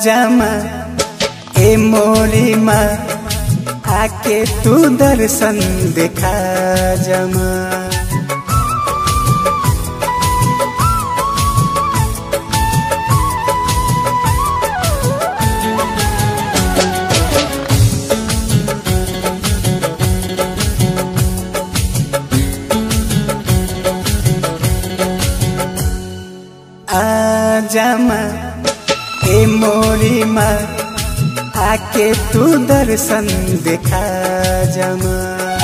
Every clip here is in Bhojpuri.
जमा ए मोरी माँ आके तू दर्शन दिखा जमा आजमा ए मोरी माँ आके तू दर्शन दिखा जमा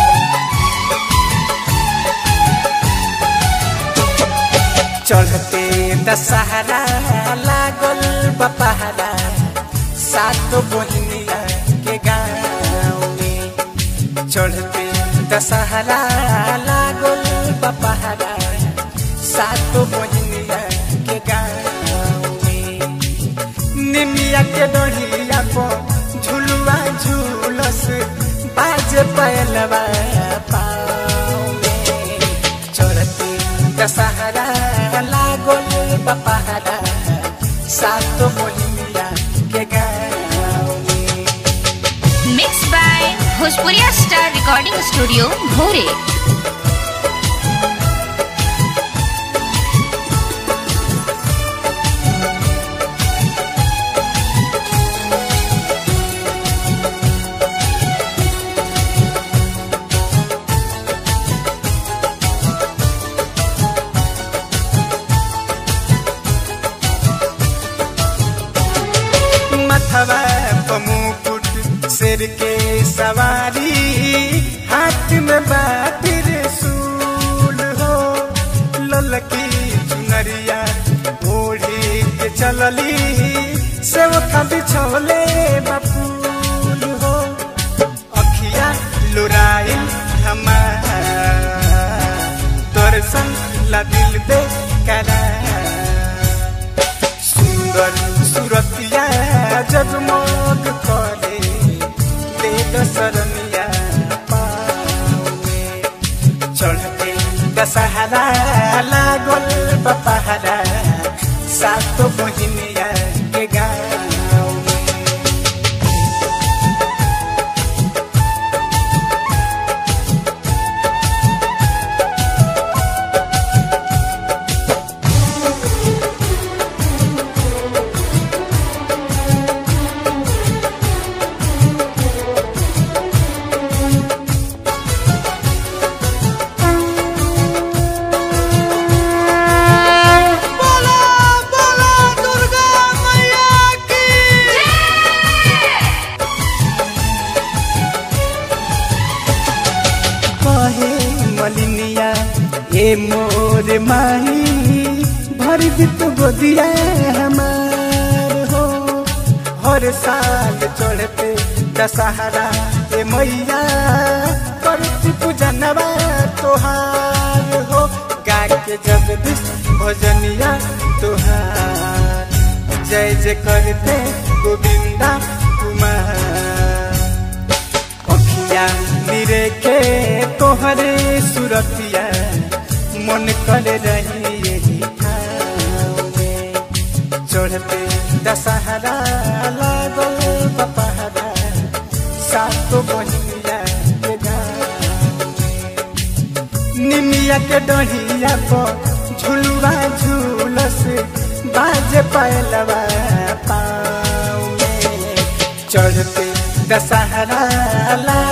चढ़ते दशहरा लागल बपहरा सात बहनिया के गाँव में चढ़ते दशहरा लागल बपहरा सात बहनिया के गाँव में निमिया के डोढ़िया को झुलुआ झूलस बाज पैलवा पाँव में चढ़ते दशहरा लागल बपहरा सात बहनिया के गाँव में mix by Bhojpuriya star recording studio भोरे मथवा पमुकुट सिर के सवारी हाथ में बातिर सूल हो ललकी चुनरिया ओढ़ी के चलली सेवका बिछोले बपूल हो अखिया लुराइल हमार दर्शन ला दिल दे करा सुंदर सुरतिया जगमग करे दे दसरनिया पावे चढ़ते दशहरा लागल बपहरा सात बहिनिया के गाँव में कहे मलिनिया ए मोर माही भर दित गोदिया हमार हो हर साल चढ़ते दशहरा ए मैया करती पूजनवा तोहार हो गा के जगदीश भजनिया तोहार जय जय करते गोविंदा कुमार अखिया निरे के तोहरे सुरतिया मन कर रही यही ठाव में चढ़ते दशहरा लागल बपहरा सात बहिनिया के गाँव में निमिया के डहिया पर झुलुआ झूलस बाज पैलवा पाँव में चढ़ते दशहरा ला